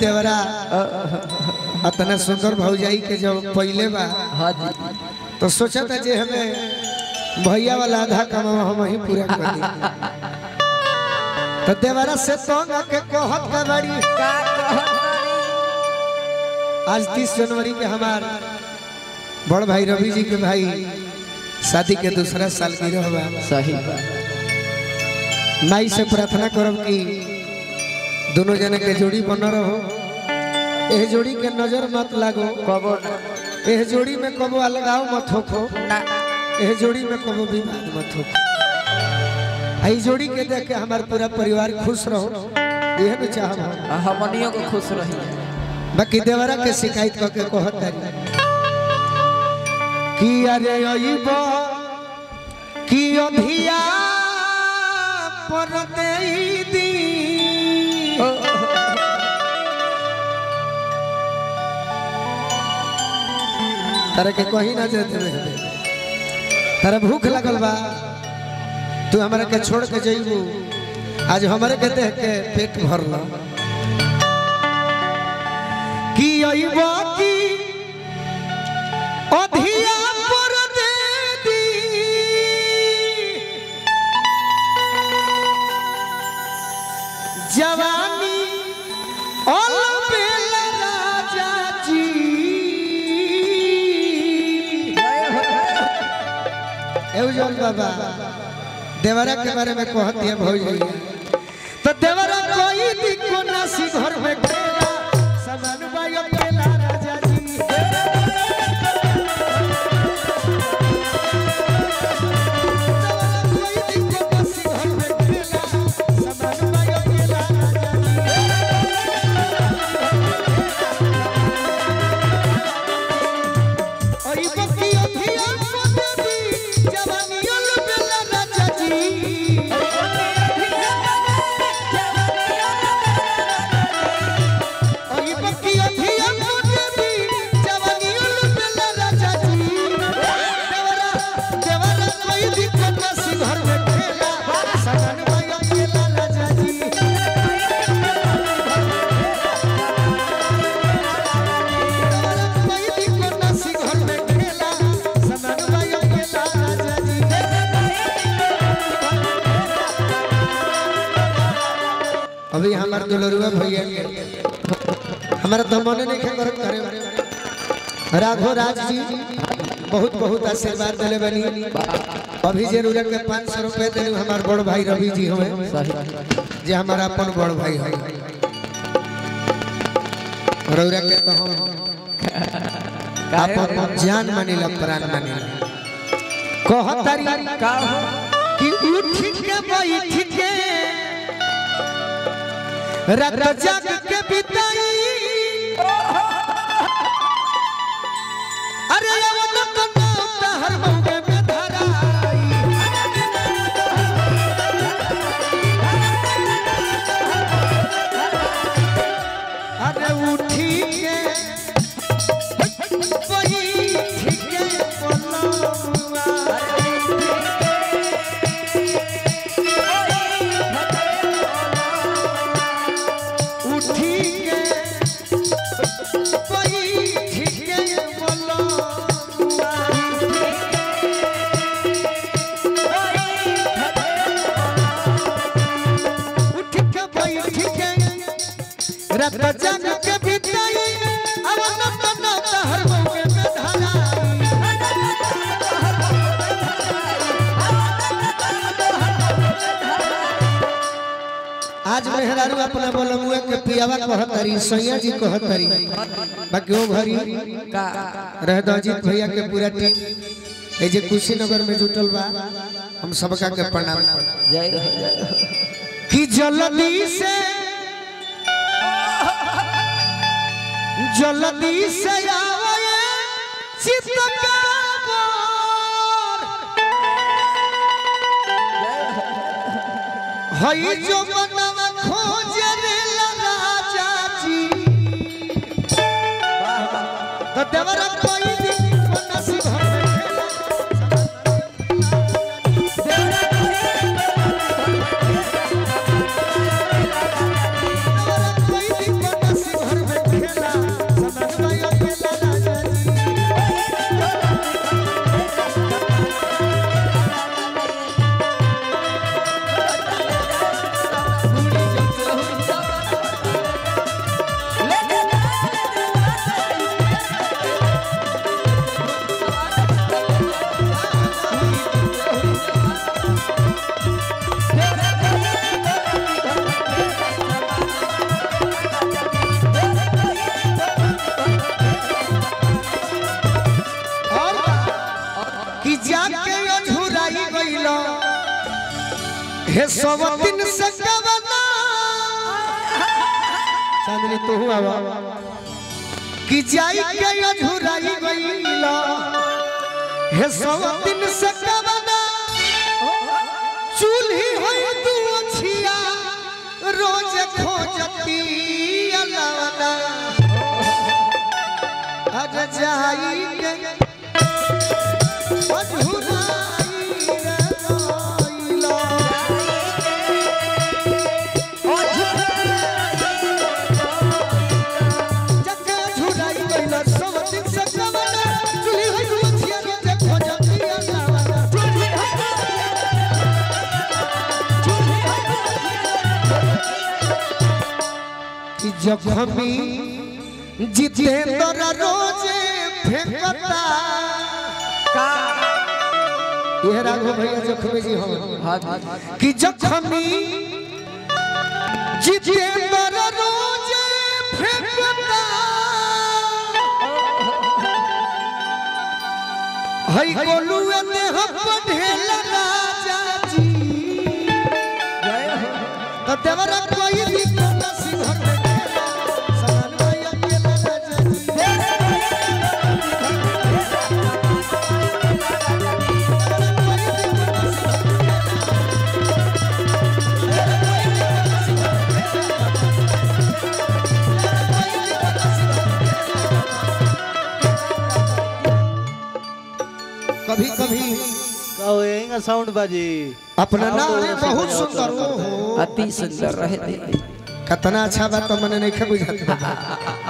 देवरा अतना सुंदर भौजाई के जब पहले बा हाँ जी तो सोचा था जे हमें भैया वाला आधा कमा हम ही पूरा कर दी तो देवरा से तो के कहत का बड़ी का कहत आज तीस जनवरी के हमार बड़ भाई रवि जी के भाई शादी के दूसरा साल की रहबा सही बात माई से प्रार्थना करब कि दोनों जने के जोड़ी बन रहो एह जोड़ी के नजर मत लागो कबो ना एह जोड़ी में कबो अलगाव मत होखो ना एह जोड़ी में कबो विवाद मत होखो आई जोड़ी के देख के हमार पूरा परिवार खुश रहो यह भी चाहब हम हमनियों को खुश रही बाकी देवरा के शिकायत करके कहत तारी कि अरे अइबो कि अभिया पर देई दी तारा के कहीं ना जाते रहे तारा भूख लगल बा तू हमरा के छोड़ के जइबू आज हमरे के देख के पेट भरल कि अइबो कि अधिया पर दे दी जवानी ओल बेला राजा जी एवजन बाबा देवरा के बारे में कहती है भौजी तो देवरा कोई भी कोना सी घर में खेला समान बाई अकेला राजा जी देवरा कोई भी कोना सी घर में खेला समान बाई अकेला राजा जी ओई बकी अभिया पदवी जवानियों बेला राजा जी ओई बकी अभिया पदवी जवानियों बेला राजा जी देवरा देवरा कोई दिक्कत ना सी घर में खेला सगन भाई अकेला राजा जी देवरा कोई दिक्कत ना सी घर में खेला सगन भाई अकेला राजा जी अभी हमार दुलरुआ भैया के हमारा तो मन नहीं खे करत करे राघो राज जी बहुत बहुत आशीर्वाद दिले बनी अभी जरूरत के पाँच सौ रुपए दिलू हमार बड़ भाई रवि जी हमें सही जे हमारा अपन बड़ भाई है रौरा के तो हम अपन जान मानिला प्राण मानिला कहतारी का हो कि उठ के बैठ के रात जाग के बिताई अरे अवन कन्ना हर मौके में धराई अरे उठी के बैठ के बोलवा उठी के बैठ के बोलवा उठ के बैठ के रात जाग के बिताई अवन तना हर मौके में धराई आज मेहरारू अपना बोलमुआ के पियावा कहतरी सैया जी कहतरी बाकी वो घरी का रह दो अजीत भैया के पूरा टीम ए जे कुशीनगर में जुटल बा हम सबका के प्रणाम करब। जय हो जय हो कि जल्दी से जल्दी से आवे चितकाबर हई जो मनवा खोजे रे राजा जी तो देवरा कोई भी मनसी घर में खेला देवरा कोई भी मनसी घर हे सवतिन से कवना चांदनी तू आवा कि जाई के अझुराई गईला हे सवतिन से कवना चूल्ही होई तू छिया रोज खोजती अलवना अज जाई के अझुराई गईला जग झुराई गईला सवतिन से कवना चूल्ही होई तू छिया रोज खोजती अलवना कि जखमी जितेंद्र रोजे फेंकता ये राघव भैया जखमी जी हम हाँ हाँ कि जखमी जितेंद्र रोजे फेंकता हई गोलुए ने हम पढ़ेला राजा जी जय हो तो देवरा कोई भी कोना सिंह के खेला सनन भैया अकेला राजा जी कभी कभी कहो यही साउंड बाजी अपना ना अरे बहुत सुंदर ओ हो अति सुंदर रहते कितना अच्छा बात तो मैंने नहीं बुझाता